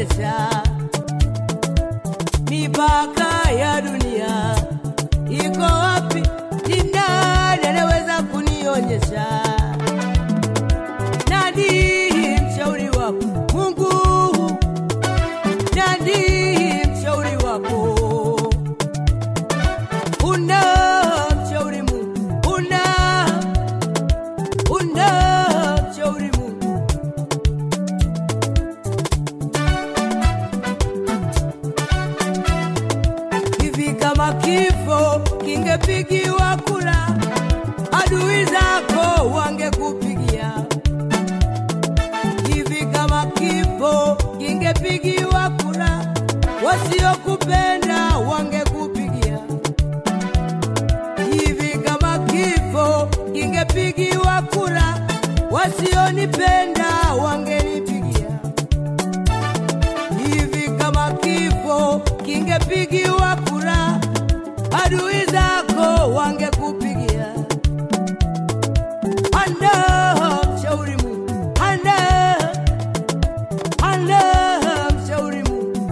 kunionyesha mipaka ya dunia iko wapi? Ni nani anaweza kunionyesha? Nani mshauri wako Mungu? Nani mshauri wako? Una mshauri Mungu, una una mshauri Mungu. hivi kama kifo kingepigiwa kura, adui zako wangekupigia. Hivi kama kifo kingepigiwa kura, wasiokupenda wangekupigia. Hivi kama kifo kingepigiwa kura, wasionipenda wangenipigia hivi kama kifo kingepigiwa kura, adui zako wangekupigia. Anda mshauri Mungu, anda anda mshauri Mungu.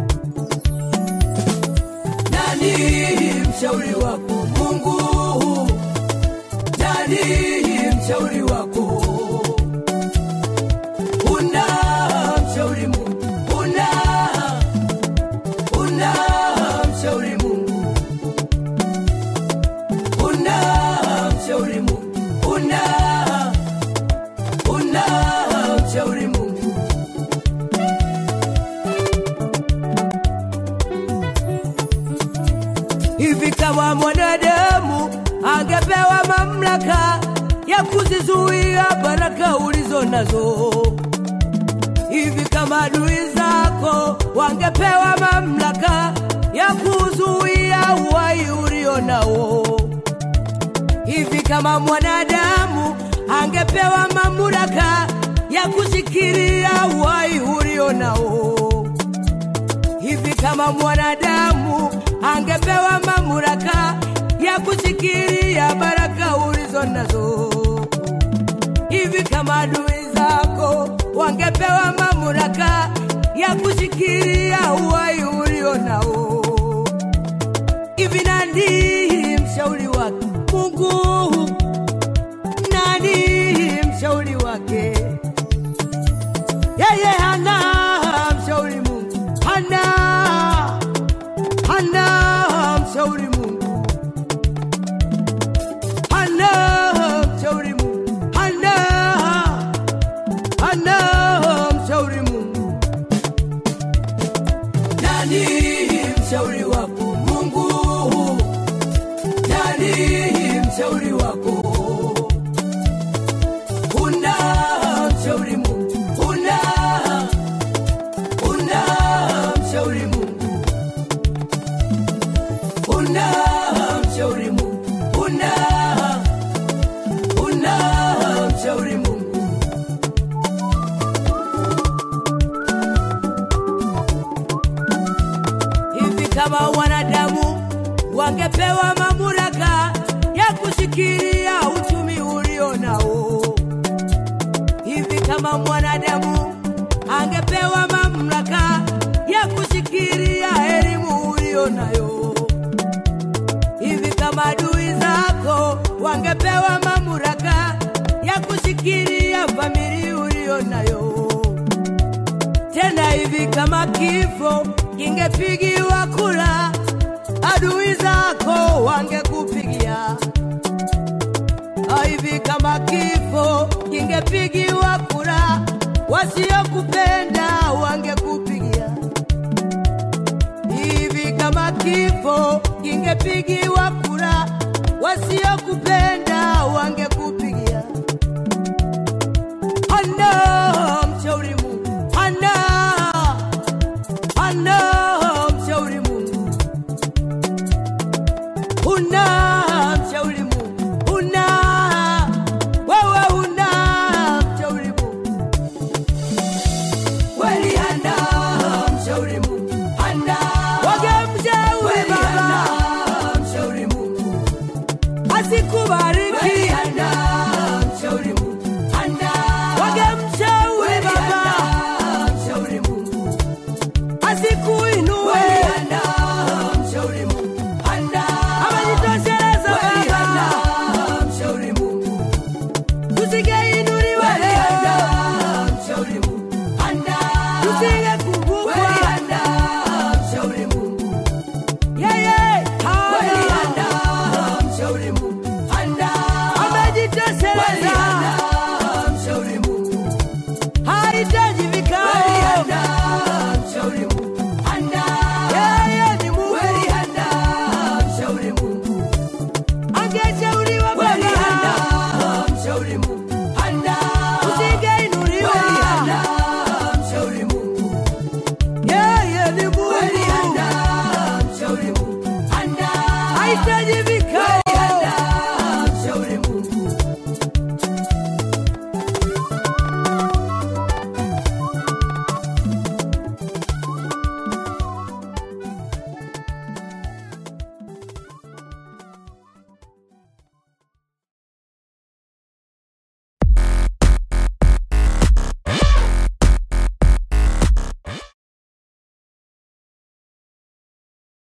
Nani mshauri wako Mungu? Nani mshauri wako? Una mshauri Mungu, una una mshauri Mungu, una mshauri Mungu, una una mshauri Mungu. Hivi kama mwanadamu angepewa mamlaka ya kuzizuia baraka ulizo nazo hivi kama adui zako wangepewa mamlaka ya kuzuia uhai ulio nao, hivi kama mwanadamu angepewa mamlaka ya kushikilia uhai ulio nao, hivi kama mwanadamu angepewa mamlaka ya kushikilia baraka ulizo nazo hivi kama adui zako wangepewa mamlaka ya kushikilia uhai ulio nao. Hivi nani mshauri wake Mungu? Nani mshauri wake? Yeye hana mshauri Mungu, hana hana mshauri Mungu, hana mshauri Mungu, hana hana mshauri Mungu. Nani mshauri wako Mungu? Nani mshauri wako? Una mshauri Mungu, una una mshauri Mungu, una mshauri Mungu, una una mshauri Mungu. hivi kama wanadamu wangepewa mamlaka ya kushikilia uchumi ulio nao, hivi kama mwanadamu angepewa mamlaka ya kushikilia elimu ulio nayo, hivi kama adui zako wangepewa mamlaka ya kushikilia familia ulio nayo tena hivi kama kifo kingepigiwa kura, adui zako wangekupigia. Ah, Hivi kama kifo kingepigiwa kura, wasiokupenda wangekupigia. Hivi kama kifo kingepigiwa kura, wasiokupenda wangekupigia. Hana mshauri Mungu, hana hana mshauri Mungu, huna mshauri Mungu, huna wewe, huna mshauri Mungu kweli, hana mshauri Mungu, hana wagemshauri Baba, mshauri Mungu nahitaji